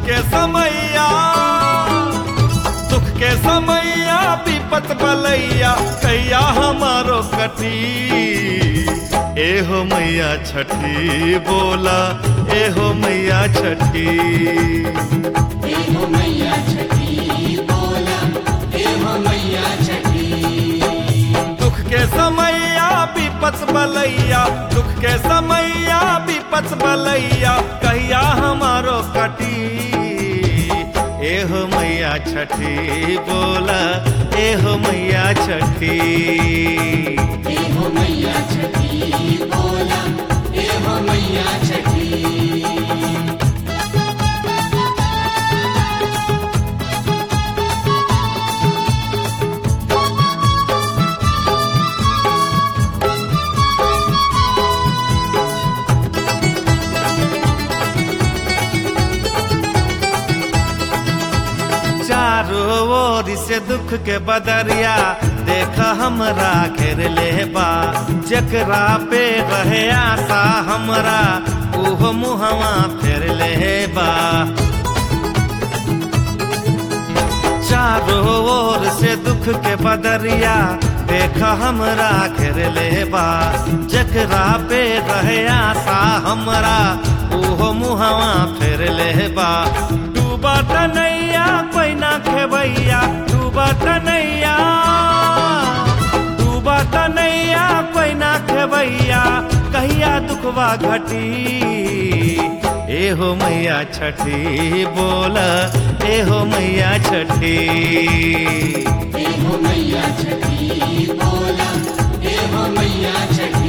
के समैया दुख के समैया विपत बलैया कैया हमारो कटी एहो मैया छठी बोला एहो मैया छठी एहो मैया छठी बोला एहो मैया छठी दुख के समैया विपत बलैया दुख के समैया विपत बलैया कहिया हमारो कटी एहो मैया छठी बोला एहो मैया छठी एहो मैया छठी बोला एहो मैया छठी चारों ओर से दुख के बदरिया देख हमरा घेर ले बा जकरा पे रहे आशा हमरा ओहो मुहवा फेर ले बा चारों ओर से दुख के बदरिया देख हमरा घेर ले बा जकरा पे रहे आशा हमरा ओहो मुहवा फेर ले बा डूबा तनैया कोई ना खेबैया डूबा तनैया डूबा तनैया कोई ना खेबैया कहिया दुखवा घटी एहो मैया छठी बोला एहो मैया छठी एहो मैया छठी बोला एहो मैया छठी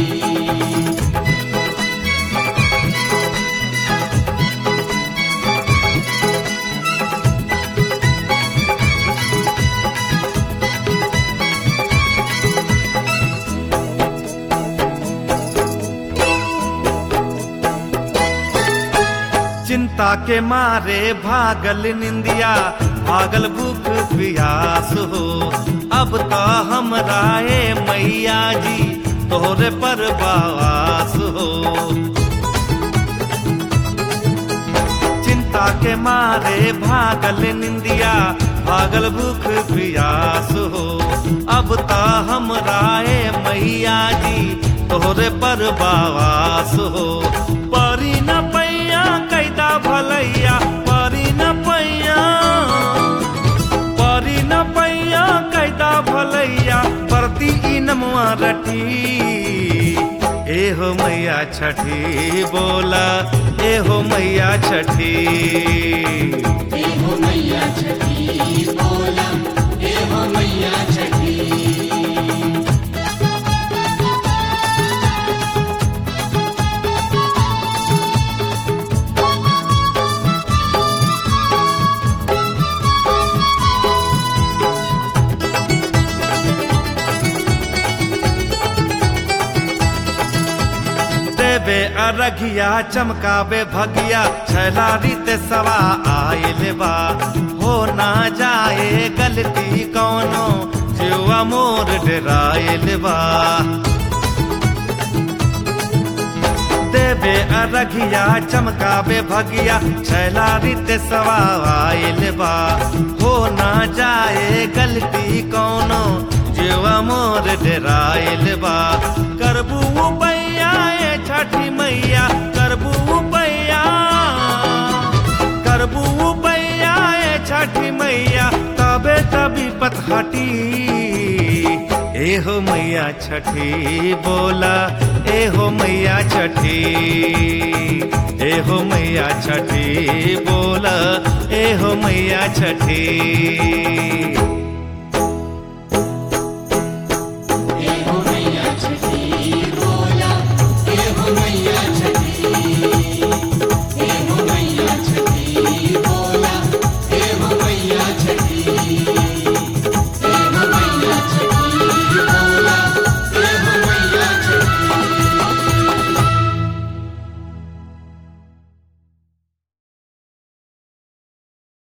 चिंता के मारे भागल निंदिया भागल भूख प्यास हो अब तो हमरा ए मैया जी तोहरे पर बास हो चिंता के मारे भागल निंदिया भागल भूख प्यास हो अब तो हमरा ए मैया जी तोहरे पर बास हो परी न पैया कैदा भलैया परी न पैया परी न पैया कैदा भलैया परती ई नमुआ रटी एहो मैया छठी बोला एहो मैया छठी एहो मैया छठी बोला एहो मैया छठी देवे अरघिया चमकावे भगिया छैला रीत सवा आयल बा हो ना जाए गलती कौनो जीवा मोर डरायल बा देवे अरघिया चमकावे भगिया छैला रीत सवा आयल बा हो ना जाए गलती कौनो जीवा मोर डरायल बा करबू पैया ए छठी मैया करबू पैया करबू पैया ए छठी मैया तबे तभी पतहटी एहो मैया छठी बोला एहो मैया छठी एहो मैया छठी बोला एहो मैया छठी